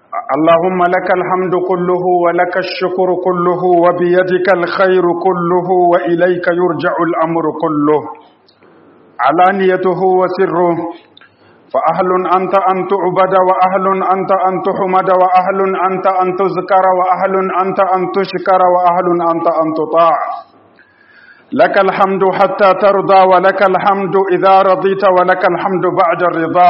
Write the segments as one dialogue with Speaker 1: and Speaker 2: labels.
Speaker 1: اللهم لك الحمد كله ولك الشكر كله وبيدك الخير كله وإليك يرجع الأمر كله علانيته وسره فأهل أنت أن تعبد وأهل أنت أن تحمد وأهل أنت أن تذكر وأهل أنت أن تشكر وأهل أنت أن تطاع لك الحمد حتى ترضى ولك الحمد إذا رضيت ولك الحمد بعد الرضا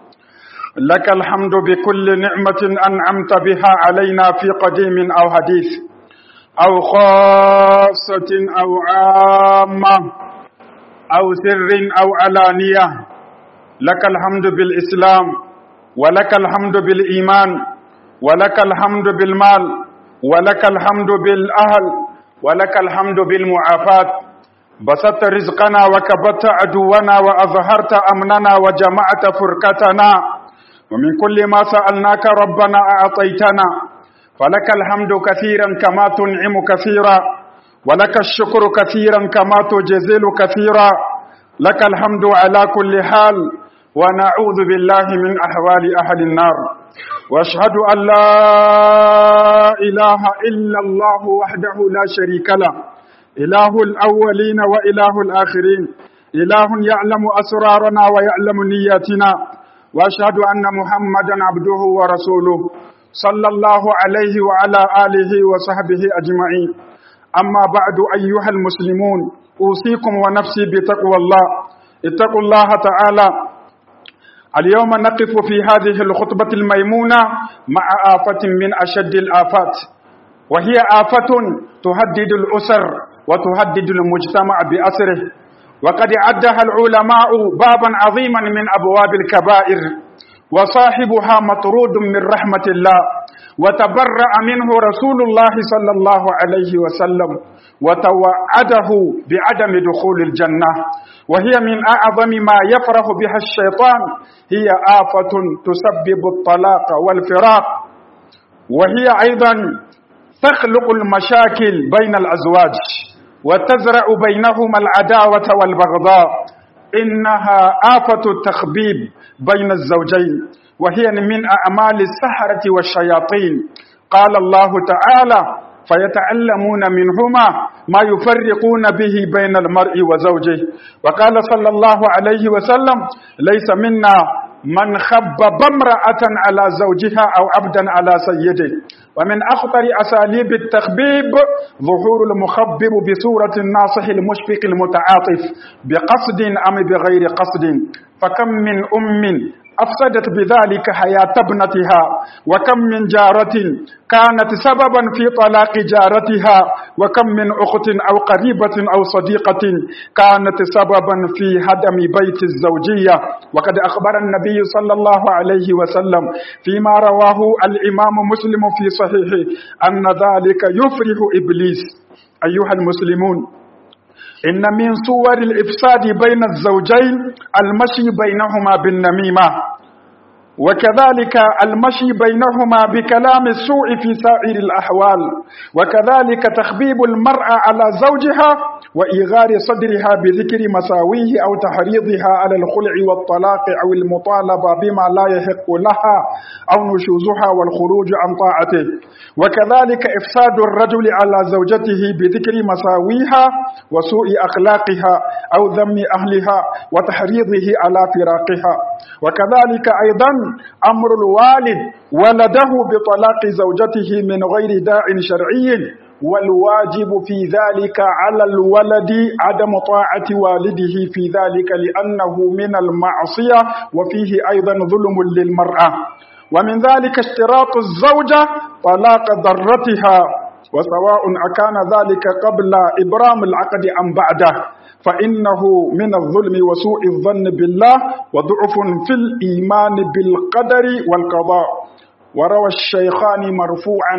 Speaker 1: لك الحمد بكل نعمة أنعمت بها علينا في قديم أو حديث أو خاصة أو عامة أو سر أو علانية لك الحمد بالإسلام ولك الحمد بالإيمان ولك الحمد بالمال ولك الحمد بالأهل ولك الحمد بالمعافاة بسطت رزقنا وكبت عدونا وأظهرت أمننا وجمعت فرقتنا ومن كل ما سألناك ربنا أعطيتنا فلك الحمد كثيرا كما تنعم كثيرا ولك الشكر كثيرا كما تجزل كثيرا لك الحمد على كل حال ونعوذ بالله من أحوال أهل النار واشهد أن لا إله إلا الله وحده لا شريك له إله الأولين وإله الآخرين إله يعلم أسرارنا ويعلم نياتنا واشهد ان محمدا عبده ورسوله صلى الله عليه وعلى اله وصحبه اجمعين اما بعد ايها المسلمون اوصيكم ونفسي بتقوى الله اتقوا الله تعالى اليوم نقف في هذه الخطبه الميمونه مع افه من اشد الافات وهي افه تهدد الاسر وتهدد المجتمع باسره وقد عدها العلماء بابا عظيما من أبواب الكبائر وصاحبها مطرود من رحمة الله وتبرأ منه رسول الله صلى الله عليه وسلم وتوعده بعدم دخول الجنة وهي من أعظم ما يفرح بها الشيطان هي آفة تسبب الطلاق والفراق وهي أيضا تخلق المشاكل بين الأزواج وتزرع بينهما العداوة والبغضاء إنها آفة التخبيب بين الزوجين وهي من أعمال السحرة والشياطين قال الله تعالى فيتعلمون منهما ما يفرقون به بين المرء وزوجه وقال صلى الله عليه وسلم ليس منا من خبب امرأة على زوجها أو عبدا على سيده ومن أخطر أساليب التخبيب ظهور المخبب بصورة الناصح المشفق المتعاطف بقصد أم بغير قصد فكم من أم أفسدت بذلك حياة ابنتها وكم من جارة كانت سببا في طلاق جارتها وكم من أخت أو قريبة أو صديقة كانت سببا في هدم بيت الزوجية وقد أخبر النبي صلى الله عليه وسلم فيما رواه الإمام مسلم في صحيحه أن ذلك يفرح إبليس أيها المسلمون إن من صور الإفساد بين الزوجين المشي بينهما بالنميمة وكذلك المشي بينهما بكلام السوء في سائر الأحوال وكذلك تخبيب المرأة على زوجها وإيغار صدرها بذكر مساويه أو تحريضها على الخلع والطلاق أو المطالبة بما لا يحق لها أو نشوزها والخروج عن طاعته وكذلك إفساد الرجل على زوجته بذكر مساويها وسوء أخلاقها أو ذم أهلها وتحريضه على فراقها وكذلك أيضا أمر الوالد ولده بطلاق زوجته من غير داع شرعي والواجب في ذلك على الولد عدم طاعة والده في ذلك لأنه من المعصية وفيه أيضا ظلم للمرأة ومن ذلك اشتراط الزوجة طلاق ضرتها وسواء أكان ذلك قبل إبرام العقد أم بعده فإنه من الظلم وسوء الظن بالله وضعف في الإيمان بالقدر والقضاء وروى الشيخان مرفوعا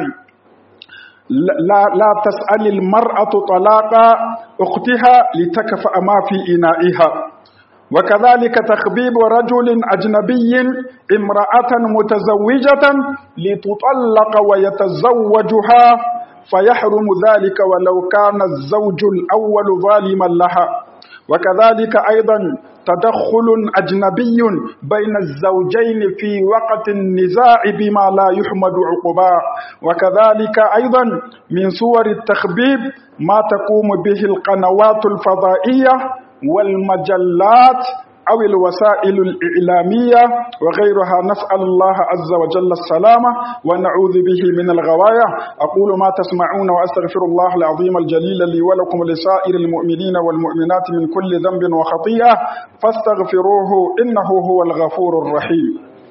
Speaker 1: لا, لا تسأل المرأة طلاق أختها لتكفأ ما في إنائها وكذلك تخبيب رجل أجنبي امرأة متزوجة لتطلق ويتزوجها فيحرم ذلك ولو كان الزوج الأول ظالما لها وكذلك أيضا تدخل أجنبي بين الزوجين في وقت النزاع بما لا يحمد عقباه وكذلك أيضا من صور التخبيب ما تقوم به القنوات الفضائية والمجلات أو الوسائل الإعلامية وغيرها نسأل الله عز وجل السلامة ونعوذ به من الغواية أقول ما تسمعون وأستغفر الله العظيم الجليل لي ولكم لسائر المؤمنين والمؤمنات من كل ذنب وخطيئة فاستغفروه إنه هو الغفور الرحيم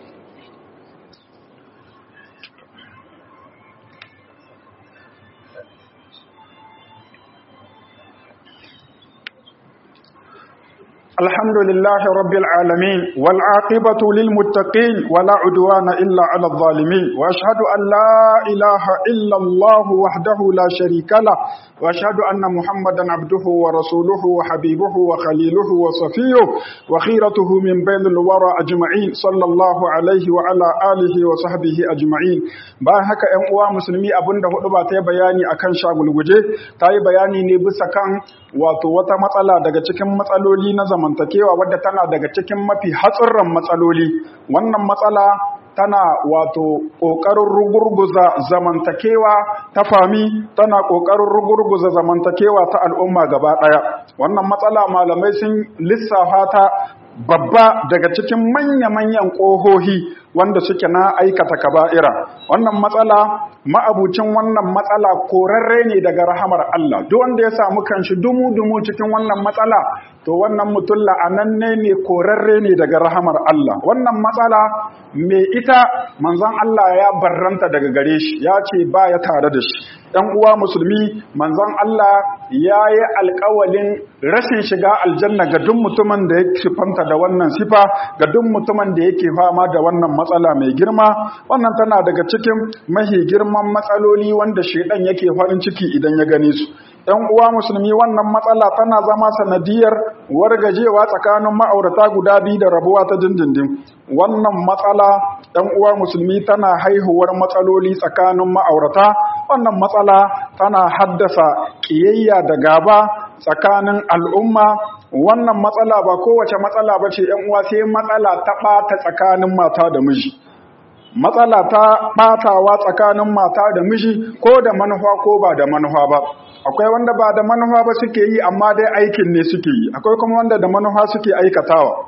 Speaker 1: الحمد لله رب العالمين والعاقبة للمتقين ولا عدوان إلا على الظالمين وأشهد أن لا إله إلا الله وحده لا شريك له وأشهد أن محمدا عبده ورسوله وحبيبه وخليله وصفيه وخيرته من بين الورى أجمعين صلى الله عليه وعلى آله وصحبه أجمعين bayan haka ‘yan uwa musulmi abin da hudu ba ta yi bayani a kan shagulguje ta yi bayani ne bisa kan wato wata matsala daga cikin matsaloli na zamantakewa wadda tana daga cikin mafi hatsurran matsaloli wannan matsala tana wato ƙoƙarin rugurguza zamantakewa ta fami tana ƙoƙarin rugurguza zamantakewa ta al'umma gaba ɗaya wannan matsala malamai sun lissafa ta babba daga cikin manya-manyan ƙohohi wanda suke na aikata kaba'ira wannan matsala ma'abucin wannan matsala korarre ne daga rahamar Allah duk wanda ya samu kanshi dumu-dumu cikin wannan matsala to wannan mutum la'ananne ne korarre ne daga rahamar Allah wannan matsala mai ita manzon Allah ya barranta daga gare shi ya ce ba ya tare da shi ɗan uwa musulmi manzon Allah ya yi alƙawalin rashin shiga aljanna ga duk mutumin da ya sifanta da wannan sifa ga duk mutumin da yake fama da wannan matsala mai girma wannan tana daga cikin mahi girman matsaloli wanda shedan yake farin ciki idan ya gane su ‘yan uwa musulmi wannan matsala tana zama sanadiyar wargajewa tsakanin ma'aurata guda biyu da rabuwa ta dindindin wannan matsala ‘yan uwa musulmi tana haihuwar matsaloli tsakanin ma'aurata wannan matsala tana haddasa ƙiyayya da gaba tsakanin al'umma wannan matsala ba kowace matsala ba ce ‘yan uwa sai matsala ta ɓata tsakanin mata da miji matsala ta ɓatawa tsakanin mata da miji ko da manufa ko ba da manufa ba akwai wanda ba da manufa ba suke yi amma dai aikin ne suke yi akwai kuma wanda da manufa suke aikatawa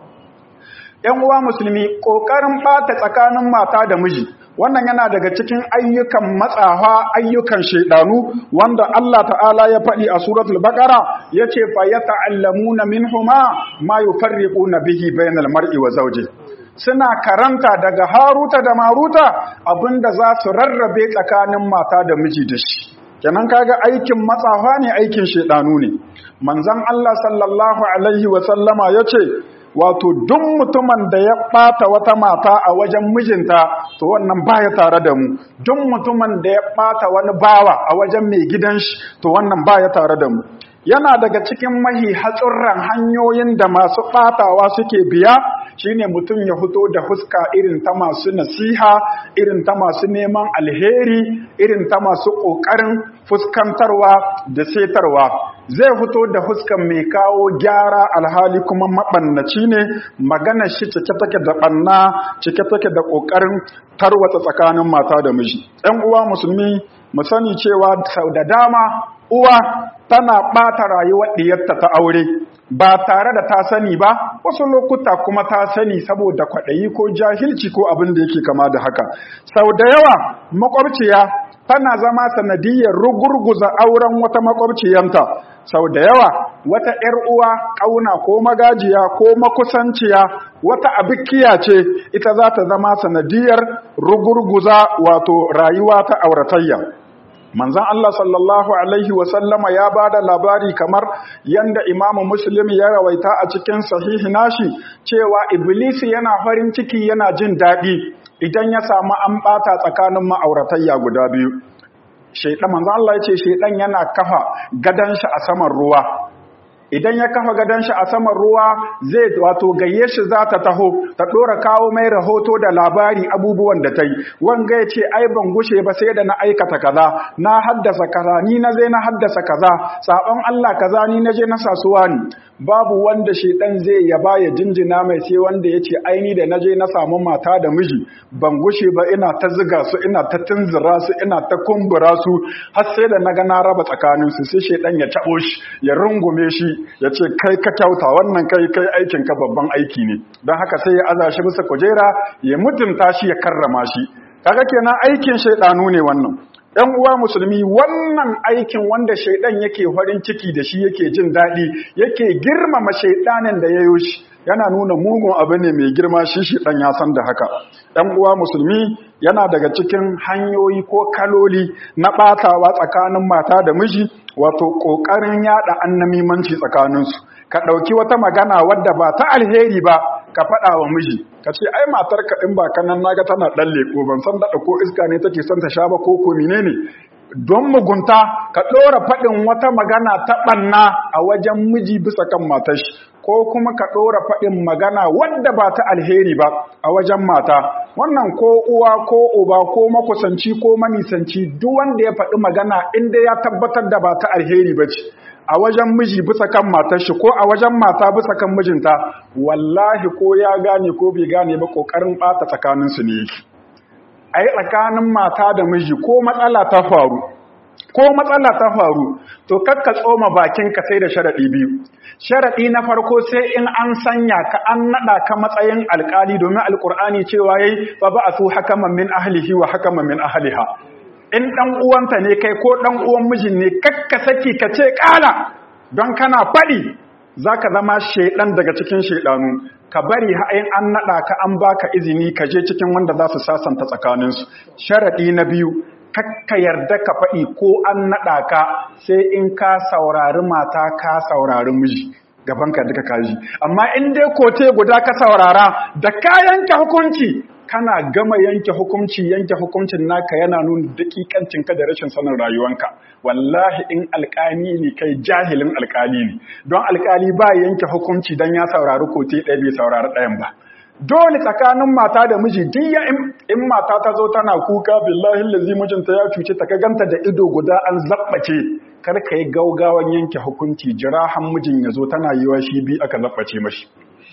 Speaker 1: ‘yan uwa musulmi ƙoƙarin ɓata tsakanin mata da miji wannan yana daga cikin ayyukan matsawa ayyukan shaidanu wanda Allah ta'ala ya faɗi a suratul baqara yace fa yata'allamuna minhuma ma yufarriquna bihi bainal mar'i wa zawji suna karanta daga haruta da maruta abinda za su rarrabe tsakanin mata da miji da shi kenan kaga aikin matsawa ne aikin shaidanu ne manzon Allah sallallahu alaihi wa sallama yace wato duk mutumin da ya ɓata wata mata a wajen mijinta to wannan baya tare da mu duk mutumin da ya ɓata wani bawa a wajen mai gidan shi to wannan baya tare da mu yana daga cikin mahi hatsurran hanyoyin da masu ɓatawa suke biya shine mutum ya fito da huska irin ta masu nasiha irin ta masu neman alheri irin ta masu ƙoƙarin fuskantarwa da setarwa zai fito da huskan mai kawo gyara alhali kuma maɓannaci ne maganar shi cike take da ɓanna cike take da ƙoƙarin tarwatsa tsakanin mata da miji ‘yan uwa musulmi mu sani cewa sau da dama uwa tana ɓata rayuwar ɗiyarta ta aure ba tare da ta sani ba wasu lokuta kuma ta sani saboda kwaɗayi ko jahilci ko abin da yake kama da haka sau da yawa makwabciya tana zama sanadiyar rugurguza auren wata makwabciyanta sau da yawa wata ‘yar uwa ƙauna ko magajiya ko makusanciya wata abikiya ce ita za ta zama sanadiyar rugurguza wato rayuwa ta auratayya manzan Allah sallallahu Alaihi wasallama ya ba da labari kamar yadda imamu muslim ya rawaita a cikin sahihi nashi cewa iblisi yana farin ciki yana jin daɗi idan ya samu an ɓata tsakanin ma'auratayya guda biyu shaidan manzan Allah ya ce shaidan yana kafa gadon shi a saman ruwa idan ya kafa gadon shi a saman ruwa zai wato gayye shi za ta taho ta ɗora kawo mai rahoto da labari abubuwan da ta yi wanga ya ce ai ban gushe ba sai da na aikata kaza na haddasa kaza ni na zai na haddasa kaza sabon Allah kaza ni na je na sasuwa ni babu wanda shedan zai yaba ya jinjina mai sai wanda ya ce aini da na je na samu mata da miji ban gushe ba ina ta ziga su ina ta tunzura su ina ta kumbura su har sai da na ga na raba tsakaninsu sai shedan ya taɓo shi ya rungume shi ya ce kai ka kyauta wannan kai kai aikin ka babban aiki ne don haka sai ya aza shi bisa kujera ya mutunta shi ya karrama shi kaga kenan aikin shaidanu ne wannan ɗan uwa musulmi wannan aikin wanda shaidan yake farin ciki da shi yake jin daɗi yake girmama shaidanin da ya yi shi yana nuna mugun abu ne mai girma shi shaidan ya san da haka ɗan uwa musulmi yana daga cikin hanyoyi ko kaloli na ɓatawa tsakanin mata da miji wato ƙoƙarin yaɗa annamimanci tsakaninsu ka ɗauki wata magana wadda ba ta alheri ba ka faɗa wa miji ka ce ai matar ka in ba kanan naga tana ɗan leƙo ban san daɗa ko iska ne take son ta sha ba ko ko ne don mugunta ka ɗora faɗin wata magana ta ɓanna a wajen miji bisa kan matar shi ko kuma ka ɗora faɗin magana wadda ba ta alheri ba a wajen mata wannan ko uwa ko uba ko makusanci ko manisanci duk wanda ya faɗi magana inda ya tabbatar da ba ta alheri ba ce a wajen miji bisa kan matar shi ko a wajen mata bisa kan mijinta wallahi ko ya gane ko bai gane ba kokarin bata tsakanin su ne yake ai tsakanin mata da miji ko matsala ta faru ko matsala ta faru to kakka tsoma bakin ka sai da sharadi biyu sharadi na farko sai in an sanya ka an nada ka matsayin alkali domin alkur'ani cewa yayi fa ba'athu hakaman min ahlihi wa hakaman min ahliha in ɗan uwanta ne kai ko ɗan uwan mijin ne kakka saki ka ce ƙala don kana faɗi za ka zama shaiɗan daga cikin shaiɗanu ka bari ha'ayin an naɗa ka an baka izini ka je cikin wanda za su sasanta tsakaninsu sharaɗi na biyu kakka yarda ka faɗi ko an naɗa ka sai in ka saurari mata ka saurari miji gabanka duka kaji amma in dai kote guda ka saurara da ka yanke hukunci kana gama yanke hukunci yanke hukuncin naka yana nuna dakikancinka da rashin sanin rayuwanka wallahi in alkali ne kai jahilin alkali ne don alkali ba yanke hukunci don ya saurari kote ɗaya bai saurari ɗayan ba dole tsakanin mata da miji diya in mata ta zo tana kuka billahi lazi mijinta ya cuce ta ka ganta da ido guda an zabbace kar ka yi gaugawan yanke hukunci jira han mijin ya zo tana yiwa shi bi aka zabbace mashi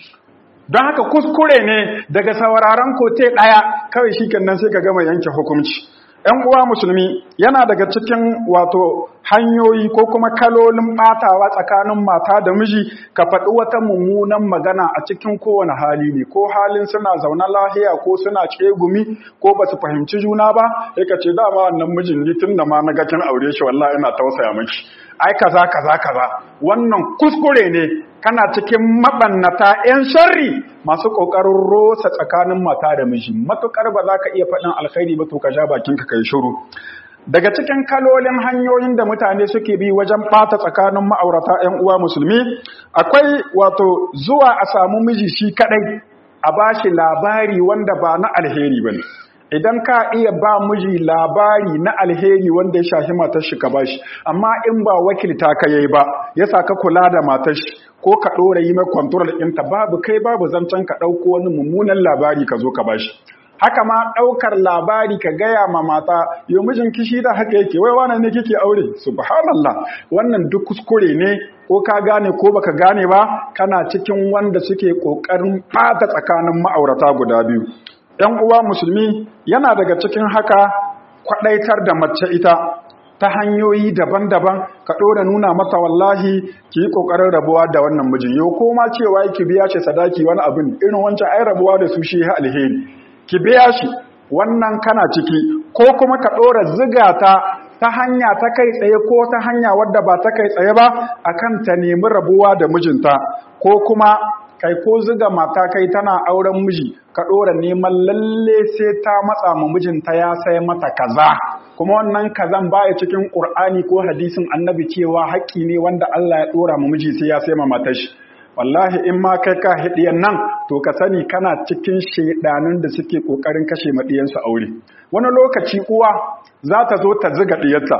Speaker 1: don haka kuskure ne daga sauraron kote ɗaya kawai shi nan sai ka gama yanke hukunci ‘yan uwa musulmi yana daga cikin wato hanyoyi ko kuma kalolin ɓatawa tsakanin mata da miji ka faɗi wata mummunan magana a cikin kowane hali ne ko halin suna zaune lahiya ko suna gumi ko ba su fahimci juna ba ya ka ce dama wannan mijin ni tun da ma na gakin aure shi wallahi ina tausaya miki ai kaza kaza kaza wannan kuskure ne kana cikin mabannata 'yan sharri masu ƙoƙarin rosa tsakanin mata da miji matuƙar ba za ka iya faɗin alkhairi ba to ka ja bakinka ka yi shiru daga cikin kalolin hanyoyin da mutane suke bi wajen ɓata tsakanin ma'aurata 'yan uwa musulmi akwai wato zuwa a samu miji shi kaɗai a bashi labari wanda ba na alheri ba ne idan ka iya ba miji labari na alheri wanda ya shafi matar shi ka bashi amma in ba wakilta ka yayi ba ya sa ka kula da matar shi ko ka ɗora yi mai kwantoral ɗinta babu kai babu zancen ka ɗauko wani mummunan labari ka zo ka bashi haka ma ɗaukar labari ka gaya ma mata yau mijin kishi da haka yake wai wannan ne kike aure subhanallah wannan duk kuskure ne ko ka gane ko baka gane ba kana cikin wanda suke kokarin ɓata tsakanin ma'aurata guda biyu ‘yan uwa musulmi yana daga cikin haka kwaɗaitar da mace ita ta hanyoyi daban-daban ka ɗora nuna mata wallahi ki yi ƙoƙarin rabuwa da wannan mijin yau ko ma cewa ki biya ce sadaki wani abin irin wancan ai rabuwa da su shi alheri ki biya shi wannan kana ciki ko kuma ka ɗora ziga ta ta hanya ta kai tsaye ko ta hanya wadda ba ta kai tsaye ba akan ta nemi rabuwa da mijinta ko kuma kai ko ziga mata kai tana auren miji ka ɗora neman lalle sai ta matsa ma mijinta ya sai mata kaza kuma wannan kazan baya cikin ƙur'ani ko hadisin annabi cewa haƙƙi ne wanda Allah ya ɗora ma miji sai ya sai ma matar shi wallahi in ma kai ka hidiyan nan to ka sani kana cikin shedanin da suke kokarin kashe madiyansu aure wani lokaci uwa za ta zo ta ziga diyarta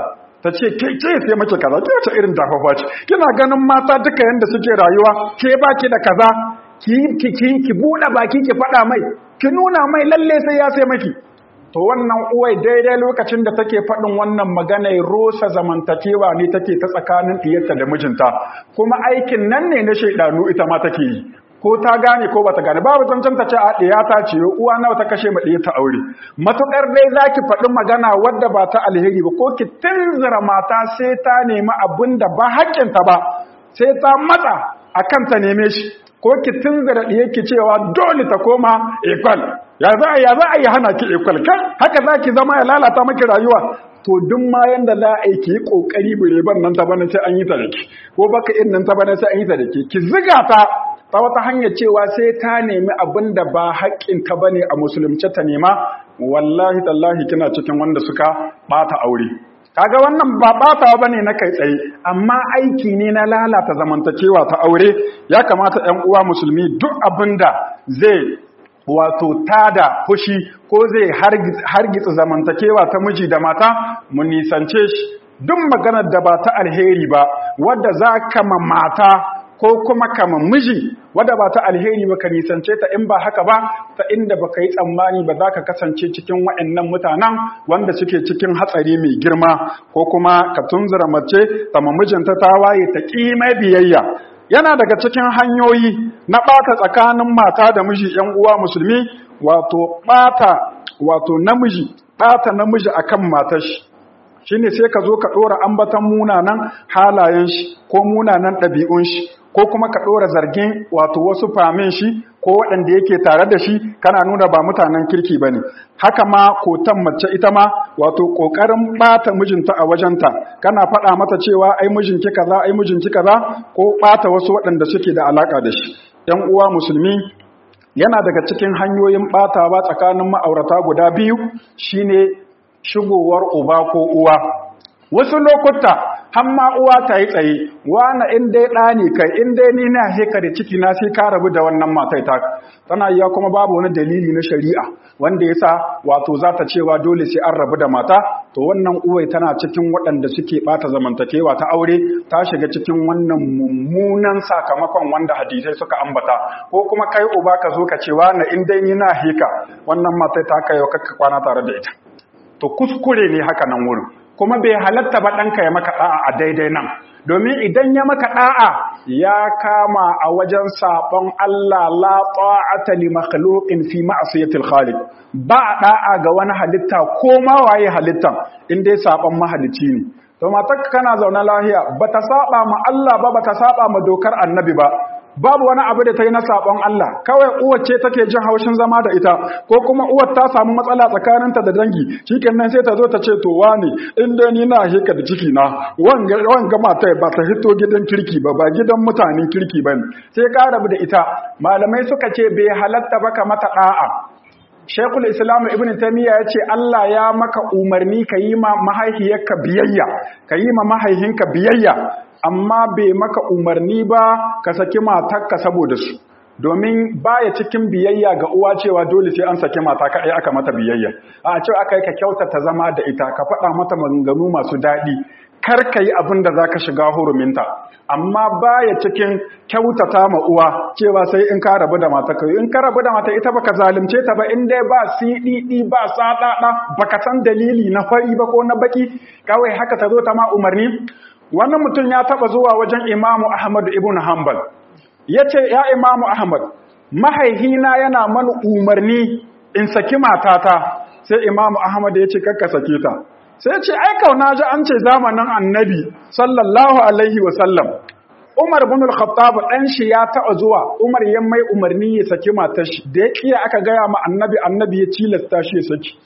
Speaker 1: ta ce ke ce sai maki kaza ke wace irin dafafa ce kina ganin mata duka yanda suke rayuwa ke baki da kaza ki ki ki buɗe baki ki faɗa mai ki nuna mai lalle sai ya sai maki to wannan uwai daidai lokacin da take faɗin wannan magana rosa zamantakewa ne take ta tsakanin ɗiyarta da mijinta kuma aikin nan ne na shaidanu ita ma take yi ko ta gane ko bata gane babu zancen ta ce a ɗaya ta ce uwa nawa ta kashe ma ɗaya ta aure matukar dai zaki faɗi magana wadda ba ta alheri ba ko ki tunzura mata sai ta nemi abin da ba haƙƙinta ba sai ta matsa akan ta neme shi ko ki tunzura ɗiyarki cewa dole ta koma ekwal ya za a ya za a yi hana ki ekwal kan haka za ki zama ya lalata maki rayuwa to duk ma yanda za a yi ki yi ƙoƙari bireban nan ta bane sai an yi ta da ki ko baka in nan ta bane sai an yi ta da ki ki ziga ta ta wata hanyar cewa sai ta nemi abin da ba haƙƙin ta bane a musulunci ta nema wallahi tallahi kina cikin wanda suka ɓata aure kaga wannan ba batawa bane na kai tsaye amma aiki ne na lalata zamantakewa ta aure ya kamata 'yan uwa musulmi duk abinda zai wato tada fushi ko zai hargitsa zamantakewa ta miji da mata mu nisance shi duk maganar da ba ta alheri ba wadda za ka ma mata ko kuma kama miji wadda ba ta alheri ba ka nisance ta in ba haka ba ta inda ba ka yi tsammani ba za ka kasance cikin waɗannan mutanen wanda suke cikin hatsari mai girma ko kuma ka tunzura mace ta mijinta ta waye ta ƙimai biyayya yana daga cikin hanyoyi na ɓata tsakanin mata da miji ‘yan uwa musulmi wato ɓata wato namiji ɓata namiji akan matar shi shine sai ka zo ka ɗora ambatan munanan halayen shi ko munanan ɗabi'un shi ko kuma ka ɗora zargin wato wasu famin shi ko waɗanda yake tare da shi kana nuna ba mutanen kirki ba ne haka ma kotan mace ita ma wato ƙoƙarin ɓata mijinta a wajenta kana faɗa mata cewa ai mijinki kaza ai mijinki kaza ko ɓata wasu waɗanda suke da alaƙa da shi ‘yan uwa musulmi yana daga cikin hanyoyin ɓatawa tsakanin ma'aurata guda biyu shine shigowar uba ko uwa wasu lokuta hamma uwa ta yi tsaye wana in dai ɗa ne kai in dai ni na heka da ciki na sai ka rabu da wannan matai ta tana iya kuma babu wani dalili na shari'a wanda yasa wato za ta cewa dole sai an rabu da mata to wannan uwai tana cikin waɗanda suke ɓata zamantakewa ta aure ta shiga cikin wannan mummunan sakamakon wanda hadisai suka ambata ko kuma kai uba ka zo ka cewa na in dai ni na heka wannan matai ta kai kakka kwana tare da ita to kuskure ne haka nan wurin kuma bai halatta ba ɗanka ya maka ɗa'a a daidai nan domin idan ya maka ɗa'a ya kama a wajen saɓon Allah la ta'ata li makhluqin fi ma'siyatil khaliq ba ɗa'a ga wani halitta ko ma waye halittan in dai saɓon mahalicci ne to matar kana zaune lahiya bata saba ma Allah ba bata saba ma dokar annabi ba babu wani abu da ta yi na saɓon Allah kawai uwar ce take jin haushin zama da ita ko kuma uwar ta samu matsala tsakaninta da dangi shikenan sai ta zo ta ce to wani in dai ni na heka da ciki na wanga wanga mata ba ta hito gidan kirki ba ba gidan mutanen kirki ba sai ka rabu da ita malamai suka ce bai halatta baka mata da'a Shekul Islam Ibn Taymiyyah ya ce Allah ya maka umarni ka yi ma mahaihiyarka biyayya ka yi ma mahaihinka biyayya amma bai maka umarni ba ka saki matarka saboda su domin baya cikin biyayya ga uwa cewa dole sai an saki mata kaɗai aka mata biyayya a cewa aka yi ka kyautata zama da ita ka faɗa mata maganganu masu daɗi kar ka yi abin da za ka shiga huruminta amma baya cikin kyautata ma uwa cewa sai in ka rabu da mata kai in ka rabu da mata ita baka zalunce ta ba in dai ba siɗiɗi ba saɗaɗa baka san dalili na fari ba ko na baki kawai haka ta zo ta ma umarni wannan mutum ya taba zuwa wajen imamu ahmad ibn hanbal ya ce ya imamu ahmad mahaihina yana mana umarni in saki matata sai imamu ahmad ya ce kakka sake ta sai ce ai kauna ji an ce zamanin annabi sallallahu alaihi wasallam umar bin al-khattab dan shi ya taba zuwa umar ya mai umarni ya saki matar shi da ya kiya aka gaya ma annabi annabi ya tilasta shi ya saki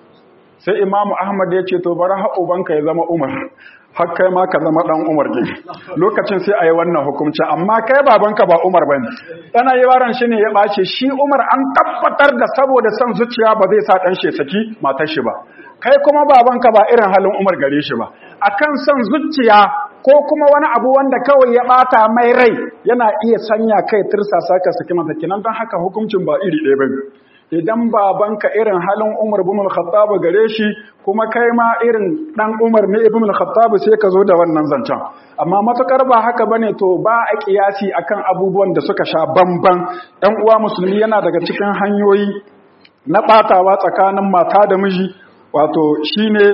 Speaker 1: sai imamu ahmad ya ce to bari ha ubanka ya zama umar har kai ma ka zama dan Umar ne lokacin sai a yi wannan hukunci amma kai babanka ba Umar bane dana yaran shi ne ya bace shi Umar an tabbatar da saboda son zuciya ba zai sa dan shi saki matar shi ba kai kuma babanka ba irin halin Umar gare shi ba akan son zuciya ko kuma wani abu wanda kawai ya bata mai rai yana iya sanya kai tirsasa ka saki mata kinan dan haka hukuncin ba iri ɗaya bane idan babanka irin halin Umar ibn al-Khattab gare shi kuma kai ma irin dan Umar ne ibn al-Khattab sai ka zo da wannan zancen amma matukar ba haka bane to ba a kiyasi akan abubuwan da suka sha bamban ɗan uwa musulmi yana daga cikin hanyoyi na ɓatawa tsakanin mata da miji wato shine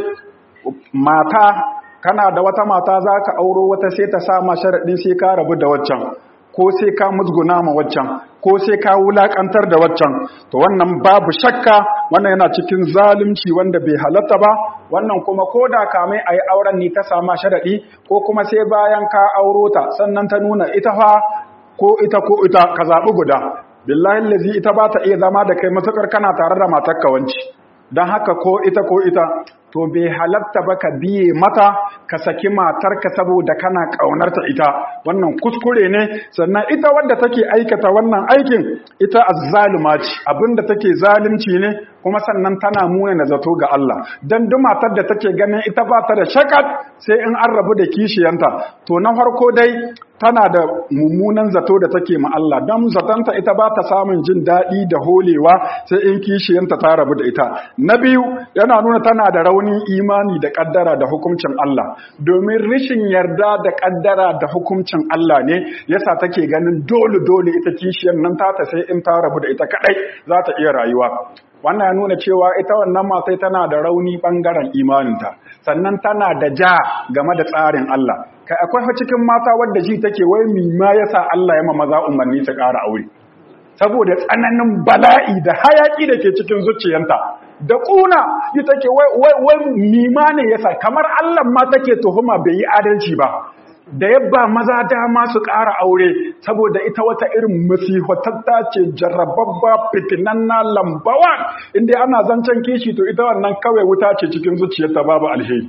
Speaker 1: mata kana da wata mata za ka auro wata sai ta sama sharaɗin sai ka rabu da waccan ko sai ka musguna ma waccan ko sai ka wulaƙantar da waccan to wannan babu shakka wannan yana cikin zalunci wanda bai halatta ba wannan kuma ko da kamai a yi auren ne ta sama sharaɗi ko kuma sai bayan ka auro ta sannan ta nuna ita fa ko ita ko ita ka zaɓi guda billahi lazi ita ba ta iya zama da kai matuƙar kana tare da matar kawanci don haka ko ita ko ita to bai halatta ba ka biye mata ka saki matarka saboda kana ƙaunarta ita wannan kuskure ne sannan ita wadda take aikata wannan aikin ita azzaluma ce abinda take zalunci ne kuma sannan tana muna na zato ga Allah dan duk matar da take ganin ita ba ta da shakat sai in an rabu da kishiyanta to na farko dai tana da mummunan zato da take ma Allah don zatanta ita ba ta samun jin daɗi da holewa sai in kishiyanta ta rabu da ita na biyu yana nuna tana da raunin imani da ƙaddara da hukuncin Allah domin rashin yarda da ƙaddara da hukuncin Allah ne yasa take ganin dole dole ita kishiyar nan ta ta sai in ta rabu da ita kaɗai za ta iya rayuwa wannan ya nuna cewa ita wannan matai tana da rauni ɓangaren imaninta sannan tana da ja game da tsarin Allah kai akwai fa cikin mata wadda ji take wai mi ma yasa Allah ya ma maza umarni su ƙara aure saboda tsananin bala'i da hayaki da ke cikin zuciyanta da ƙuna yi take wai wai wai mi ma ne yasa kamar Allah ma take tuhuma bai yi adalci ba da yabba maza dama su ƙara aure saboda ita wata irin masihwatatta ce jarrababba fitinanna lambawa inda ana zancen kishi to ita wannan kawai wuta ce cikin zuciyarta babu alheri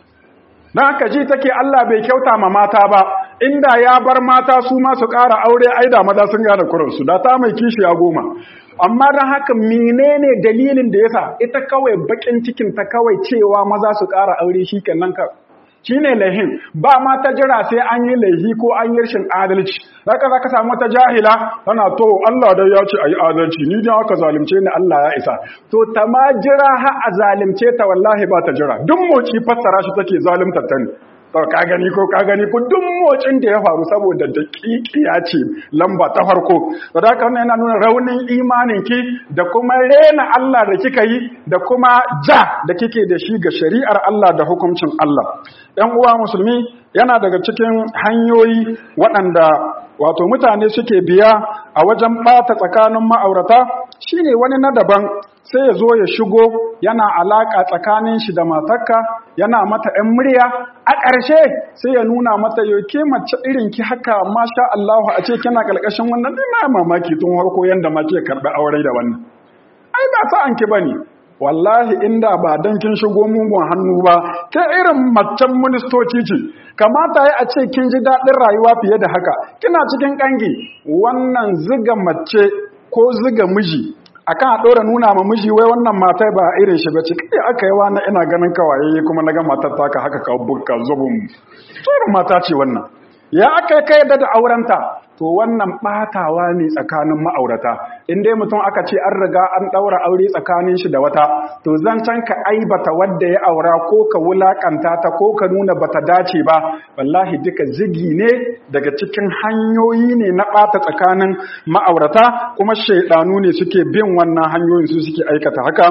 Speaker 1: na haka ji take Allah bai kyauta ma mata ba inda ya bar mata su ma su ƙara aure ai da maza sun gane kuransu da ta mai kishi a goma amma don haka menene dalilin da yasa ita kawai bakin cikin ta kawai cewa maza su ƙara aure shi kenan ka shi ne laihin ba ma ta jira sai an yi laihi ko an yi rashin adalci zaka za ka samu ta jahila tana to Allah dai ya ce a yi adalci ni dan aka zalunce ni Allah ya isa to ta ma jira ha a zalunce ta wallahi ba ta jira duk moci fassara shi take zalunta ta ne to ka gani ko ka gani ko duk motsin da ya faru saboda daƙiƙiya ce lamba ta farko to da haka wannan yana nuna raunin imanin ki da kuma rena Allah da kika yi da kuma ja da kike da shi ga shari'ar Allah da hukuncin Allah ɗan uwa musulmi yana daga cikin hanyoyi waɗanda wato mutane suke biya a wajen ɓata tsakanin ma'aurata shine wani na daban sai ya zo ya shigo yana alaƙa tsakanin shi da matarka yana mata ‘yan murya a ƙarshe sai ya nuna mata yauke mace irin ki haka masha Allahu a ce kina ƙarƙashin wannan ina mamaki tun harko yadda ma ke karɓi aure da wannan ai ba ta anki bane wallahi inda ba dan kin shigo mugun hannu ba ke irin macen ministoci ce kamata ya a ce kin ji daɗin rayuwa fiye da haka kina cikin ƙangi wannan ziga mace ko ziga miji akan a ɗora nuna ma miji wai wannan matai ba irin shi bace kai aka yi wani ina ganin kawaye kuma na ga matar taka haka ka bukka zubin tsoron mata ce wannan ya aka kai yadda da aurenta to wannan batawa ne tsakanin ma'aurata in dai mutum aka ce an riga an ɗaura aure tsakanin shi da wata to zan can ka aibata wadda ya aura ko ka wulakanta ta ko ka nuna bata dace ba wallahi duka zigi ne daga cikin hanyoyi ne na ɓata tsakanin ma'aurata kuma shaidanu ne suke bin wannan hanyoyin su suke aikata haka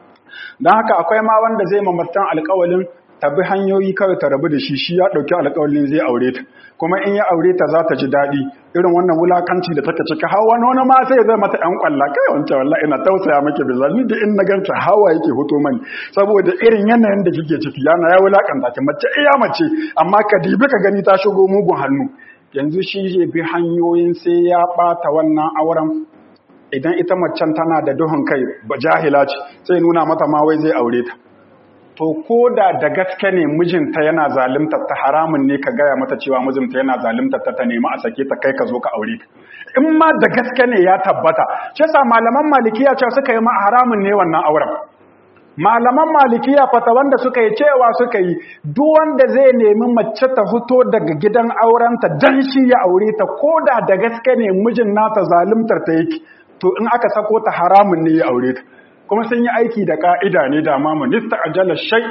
Speaker 1: don haka akwai ma wanda zai mamartan alkawalin tabi hanyoyi kawai ta rabu da shi shi ya ɗauki alƙawalin zai aure ta kuma in ya aure ta za ta ji daɗi irin wannan wulakanci da take ciki hawa wani wani ma sai zai mata ƴan ƙwalla kai wancan walla ina tausaya maki bisa ni da in na ganta hawa yake hoto mani saboda irin yanayin da kike ciki yana ya wulakanta ki mace iya mace amma ka dibi ka gani ta shigo mugun hannu yanzu shi zai bi hanyoyin sai ya ɓata wannan auren idan ita macen tana da duhun kai ba jahila ce sai nuna mata ma wai zai aure ta to ko da da gaske ne mijinta yana zalimtar ta haramun ne ka gaya mata cewa mijinta yana zalimtar ta ta nemi a sake ta kai ka zo ka aure ta in ma da gaske ne ya tabbata shi yasa malaman malikiya cewa suka yi ma haramun ne wannan auren malaman malikiya fata wanda suka yi cewa suka yi duk wanda zai nemi mace ta fito daga gidan aurenta dan shi ya aure ta ko da da gaske ne mijin nata zalimtar ta yake to in aka sako ta haramun ne ya aure ta kuma sun yi aiki da ka'ida ne da ma minista ajala shay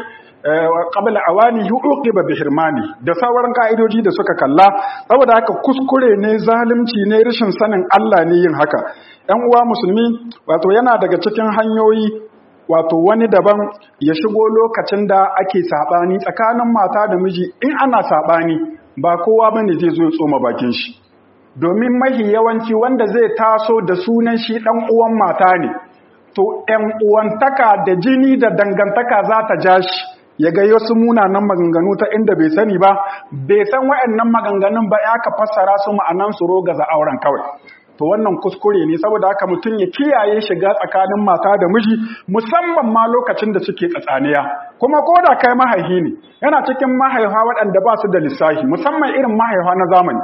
Speaker 1: qabla awani yuqiba bi hirmani da sauran ka'idoji da suka kalla saboda haka kuskure ne zalunci ne rashin sanin Allah ne yin haka ɗan uwa musulmi wato yana daga cikin hanyoyi wato wani daban ya shigo lokacin da ake sabani tsakanin mata da miji in ana sabani ba kowa bane zai zo ya tsoma bakin shi domin mahi yawanci wanda zai taso da sunan shi dan uwan mata ne to ɗan uwantaka da jini da dangantaka za ta ja shi ya ga wasu munanan maganganu ta inda bai sani ba bai san waɗannan maganganun ba ya ka fassara su ma'anan su rogaza auren kawai to wannan kuskure ne saboda haka mutum ya kiyaye shiga tsakanin mata da miji musamman ma lokacin da suke tsatsaniya kuma ko da kai mahaifi ne yana cikin mahaifa waɗanda ba su da lissafi musamman irin mahaifa na zamani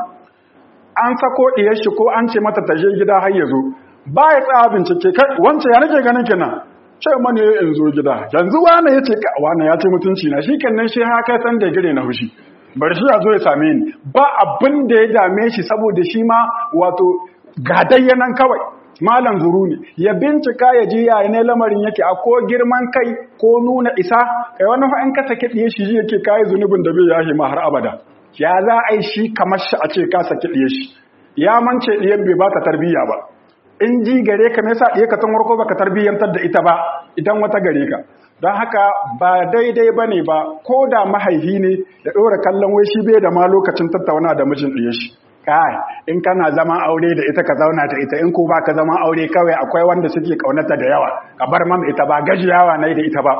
Speaker 1: an sako ɗiyar shi ko an ce mata ta je gida har ya zo ba ya tsaya bincike kai wance ya nake ganin kina ce mana in zo gida yanzu wane ya ce wane ya ce mutunci na shi kenan shi haka san da gire na hushi bari shi ya zo ya same ni ba abin da ya dame shi saboda shi ma wato gadayyanan kawai malam zuru ne ya bincika ya ji yayi ne lamarin yake a ko girman kai ko nuna isa kai wani fa in ka saki diye shi yake kai zunubin da bai yahi ma har abada ya za a yi shi kamar shi a ce ka saki diye shi ya mance diyan bai baka tarbiyya ba in ji gare ka me yasa diye ka tun warko baka tarbiyyantar da ita ba idan wata gare ka don haka ba daidai ba ne ba ko da mahaifi ne da ɗora kallon wai shi bai da ma lokacin tattauna da mijin ɗiye shi kai in kana zama aure da ita ka zauna da ita in ko ba ka zama aure kawai akwai wanda suke kaunata da yawa ka bar mam ita ba gajiyawa na da ita ba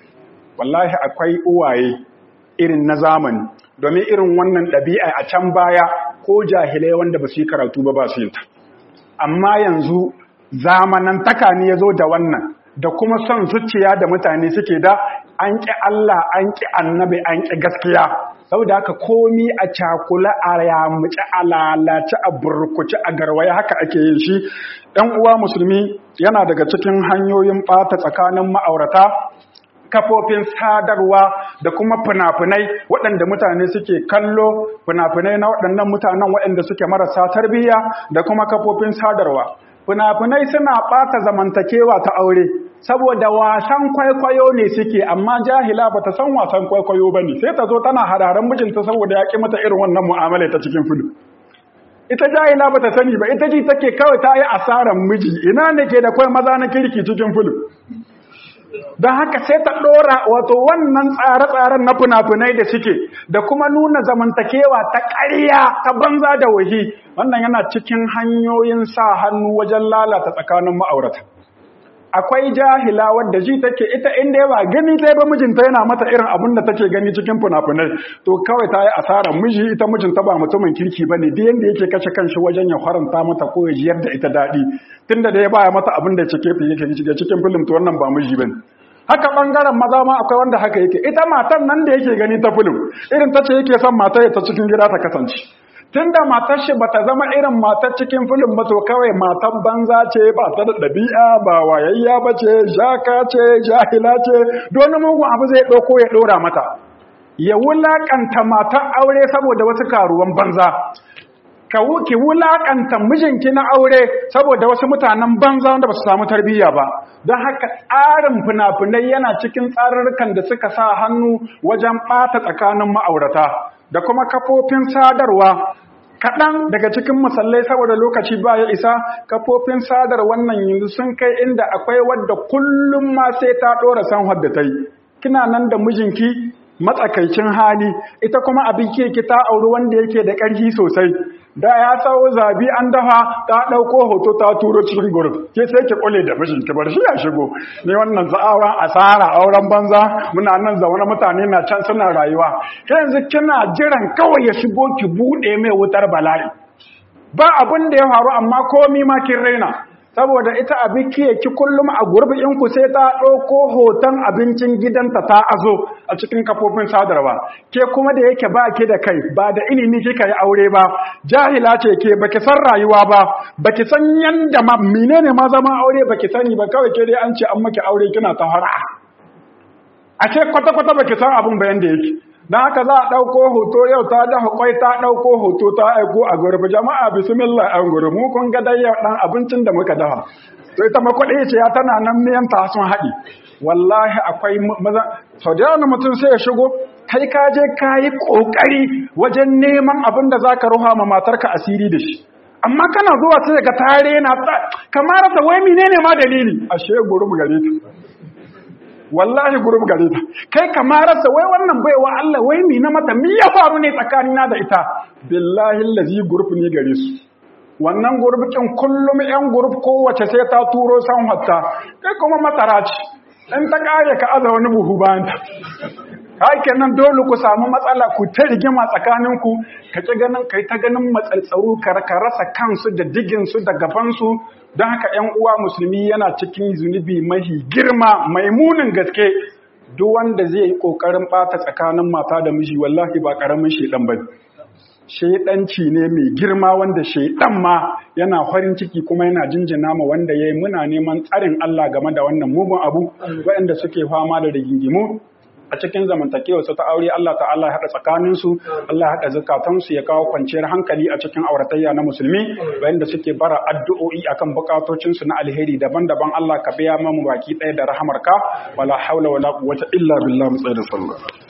Speaker 1: wallahi akwai uwaye irin na zamani domin irin wannan ɗabi'a a can baya ko jahilai wanda ba su yi karatu ba ba su yin ta amma yanzu zamanantaka ne ya zo da wannan da kuma son zuciya da mutane suke da an ƙi Allah an ƙi annabi an ƙi gaskiya saboda haka komi a cakula a yamuci a lalace a burkuci a garwaye haka ake yin shi ɗan uwa musulmi yana daga cikin hanyoyin ɓata tsakanin ma'aurata kafofin sadarwa da kuma fina-finai waɗanda mutane suke kallo fina-finai na waɗannan mutanen waɗanda suke marasa tarbiyya da kuma kafofin sadarwa fina-finai suna ɓata zamantakewa ta aure saboda wasan kwaikwayo ne suke amma jahila bata san wasan kwaikwayo bane sai ta zo tana hadaran mijinta saboda ya ki mata irin wannan mu'amala ta cikin film ita jahila bata sani ba ita ji take kawai ta yi asaran miji ina ne ke da kwai maza na kirki cikin film don haka sai ta ɗora wato wannan tsare-tsaren na fina-finai da suke da kuma nuna zamantakewa ta ƙarya ta banza da wahi wannan yana cikin hanyoyin sa hannu wajen lalata tsakanin ma'aurata akwai jahila wadda ji take ita inda ya ba gani ta ba mijinta yana mata irin abin da take gani cikin fina-finai to kawai ta yi asarar miji ita mijinta ba mutumin kirki ba ne duk yadda yake kashe kanshi wajen ya faranta mata ko ya jiyar da ita daɗi tunda da ya baya mata abin da yake cikin filim to wannan ba miji ba ne haka bangaren maza ma akwai wanda haka yake ita matan nan da yake gani ta filim irin ta ce yake son mata ta cikin gida ta kasance tunda matar shi bata zama irin matar cikin filin ba to kawai matar banza ce ba ta da ɗabi'a ba wayayya ba ce jaka ce jahila ce don mugun abu zai ɗauko ya ɗora mata ya wulaƙanta matar aure saboda wasu karuwan banza ka ki wulaƙanta mijinki na aure saboda wasu mutanen banza wanda ba su samu tarbiyya ba don haka tsarin fina-finai yana cikin tsarurrukan da suka sa hannu wajen ɓata tsakanin ma'aurata da kuma kafofin sadarwa kaɗan daga cikin musallai saboda lokaci ba ya isa kafofin sadar wannan yanzu sun kai inda akwai wadda kullum ma sai ta ɗora san wadda ta yi kina nan da mijinki matsakaicin hali ita kuma abin ki ta auri wanda yake da ƙarfi sosai da ya tsawo zabi an dafa ta ɗauko hoto ta turo cikin gurin ke sai ki kule da mijinki bar shi ya shigo ne wannan auren asara auren banza muna nan zaune mutane na can suna rayuwa kai yanzu kina jiran kawai ya shigo ki buɗe mai wutar bala'i ba abin da ya faru amma komi ma kin raina saboda ita abin ki kullum a gurbin ku sai ta ɗauko hoton abincin gidanta ta azo a cikin kafofin sadarwa ke kuma da yake ba ke da kai ba da ilimi kika yi aure ba jahila ce ke baki san rayuwa ba baki san yanda ma menene ma zama aure baki sani ba kawai ke dai an ce an maki aure kina ta fara a ce kwata kwata baki san abin bayan da yake don haka za a ɗauko hoto yau ta dafa kwai ta ɗauko hoto ta aiko a gurbi jama'a bismillah an gurbi mu kun ga dai yau ɗan abincin da muka dafa to ita makwaɗe ce ya tana nan miyan ta sun haɗi wallahi akwai maza sau da yawan mutum sai ya shigo kai ka je ka yi ƙoƙari wajen neman abin da za ka ruha ma matarka asiri da shi amma kana zuwa sai ga tare na kamar rasa wai menene ma dalili ashe gurbi gare ta wallahi gurub gare ta kai kamar rasa wai wannan baiwa Allah wai mi na mata mi ya faru ne tsakanina da ita billahi allazi gurub ne gare su wannan gurbikin kullum yan gurub kowace sai ta turo san hatta kai kuma matsara ce in ta kare ka aza wani buhu bayan ta kai kenan dole ku samu matsala ku ta rigima tsakaninku ka ci ganin kai ta ganin matsaltsaru ka rasa kansu da digin su da gaban su don haka ‘yan uwa musulmi yana cikin zunubi mahi girma mai munin gaske duk wanda zai yi ƙoƙarin ɓata tsakanin mata da miji wallahi ba ƙaramin shaidan ba shaidanci ne mai girma wanda shaidan ma yana farin ciki kuma yana jinjina ma wanda ya yi muna neman tsarin Allah game da wannan mugun abu waɗanda suke fama da rigingimu a cikin zamantakewa su ta aure Allah ta'ala haɗa tsakaninsu Allah haɗa zakatansu ya kawo kwanciyar hankali a cikin auratayya na musulmi bayan da suke bara addu'o'i akan bukatocinsu na alheri daban-daban Allah ka biya mamu baki ɗaya da rahamarka wala haula wala quwwata illa billah mu da sallah